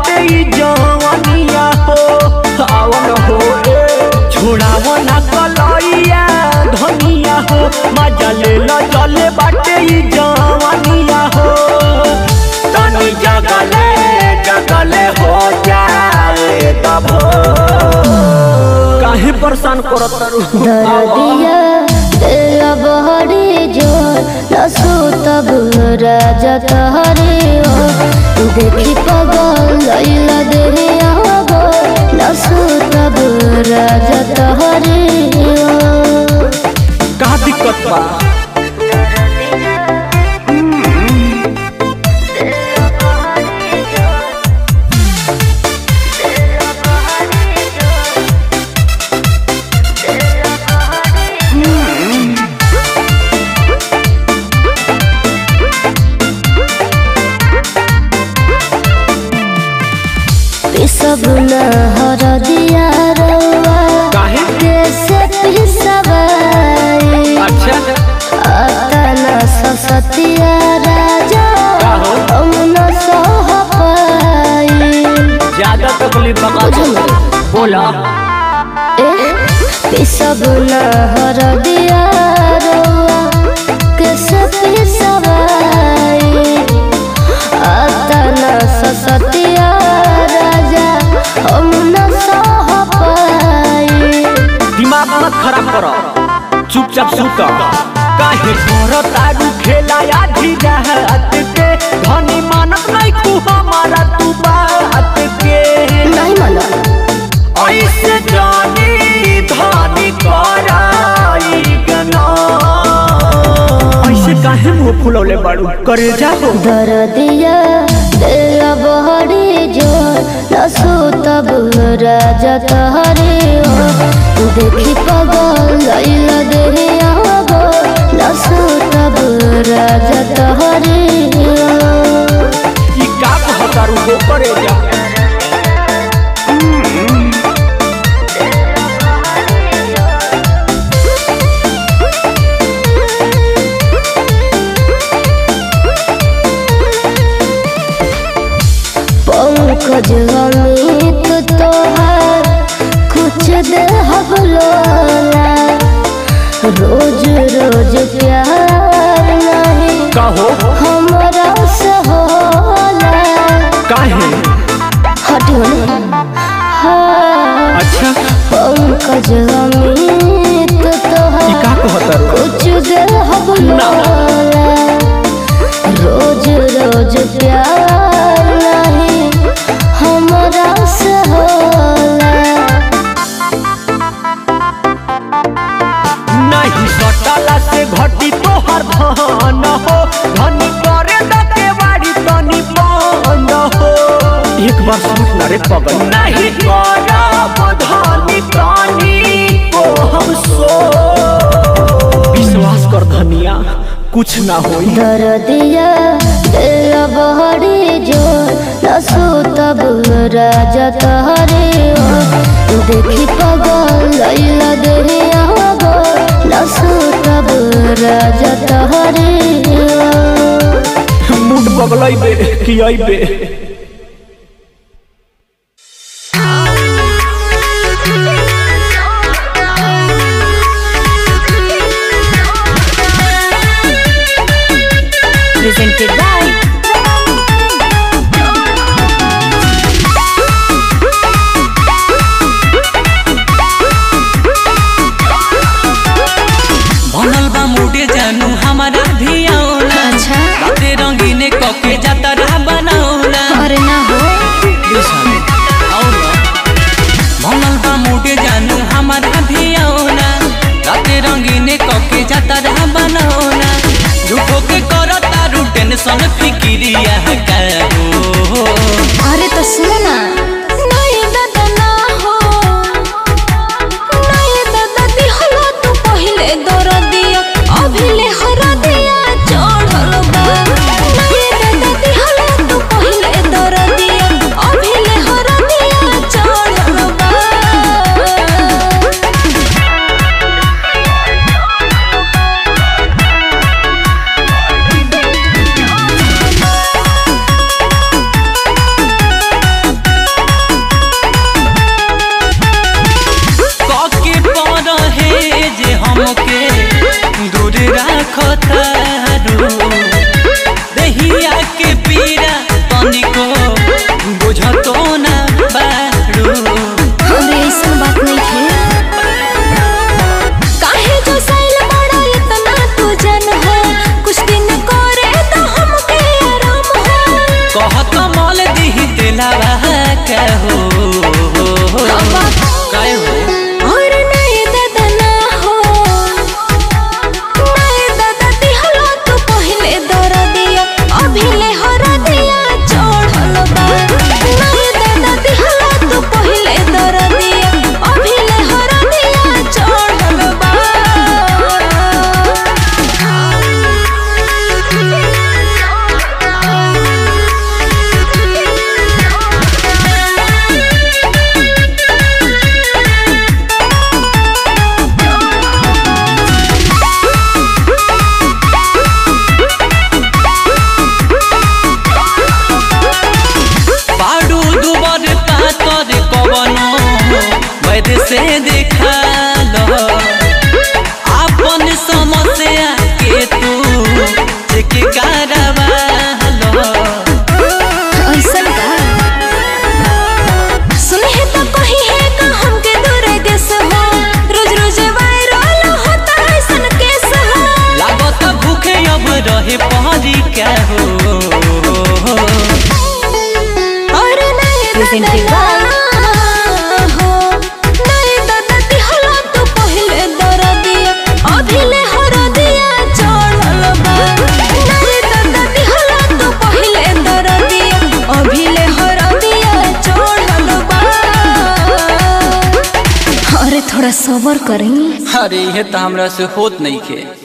बाटे ई जवानिया हो आवन हो ए छोड़ाव ना कलैया धनिया हो मजा ले ल चले बाटे ई जवानिया हो तनी जगले जगले हो जाए तब काहे परेशान करत तारू दरदिया दिल बहरी जोर नसू तब राजा तहरे ओ देखी पगल लैला देहे आगो नसू तब राजा तहरे ओ का दिक्कत बा पिसब न हर दिया रउआ काहे कैसे पिसबाई अच्छा अतना ससतिया राजा काहो? हम न सह पाई ज्यादा तकलीफ बका बोला पिसब न हर दिया रउआ कैसे पिसबाई अतना ससतिया राजा हम न सह पाई दिमाग मत खराब कर चुपचाप सुत काहे कर तारू खेला आधी रात के धनी मानत नहीं तू हमारा तू बात के नहीं माना ऐसे जानी धानी कराई गना ऐसे काहे मुंह फुलौले बाड़ू करे जाओ दरदिया दिल बहरी जोर नसू तब राजा तहरे ओ देखी पगल लैला देहे आगो नसू तब राजा तहरे ओ ई का कहतारू हो करे जा पंकज अमित तोहार कुछ देहब लोला रोज रोज प्यार नहीं कहो हमरा से होला काहे हटियो हाँ अच्छा पंकज अमित ई तोहार का कहतारू कुछ देहब लोला रोज रोज प्यार नहीं हमरा से होला नहीं सटला से घटी तोहर धन हो धनी करे दके बाड़ी तनी बंद हो एक बार सुन ना रे पगल नहीं करब धनी तनी को हम सो विश्वास कर धनिया कुछ ना होई दरदिया दिल बहरी जोर नसू तब राजा तहरे ओ देखी पगल लैला देहे आगो नसू तब राजा तहरे ओ मूड बगलैबे कि अइबे presented by बनल बा मुडे जानू हमारा भी औला अच्छा राते रंगीने कके जाता रहा बनौला राखो तारू दहिया के पीरा तनिको बुझतो ना बारू अरे ऐसा बात नहीं है काहे जो साइल बड़ा इतना तू जन हो कुछ दिन करे तो हमके आराम हो कहत मल दिही दिलावा कहो काय हो और नहीं दादा ना हो नहीं दादा दिहलो तू पहले दर दिया अभी ले हर दिया चढ़ल बा नहीं दादा दिहलो तू पहले दर दिया अभी ले हर दिया चढ़ल बा बाडू दुबर पातर कवनो वैद से देखा लो आपन समस्या के तू चेक करवा लो ऐसन का सुने है तो कही है का हमके दूर देश हो रोज रोज वायरल होता है सन केस हो लागत भूखे अब रहे पहरी क्या हो और नहीं Presented दादा हो नहीं दादा दिहला तू पहले दर दिया अभी ले हर दिया चढ़ल बा नहीं दादा दिहला तू पहले दर दिया अभी ले हर दिया चढ़ल बा अरे थोड़ा सबर करें अरे ये तो हमरा से होत नहीं के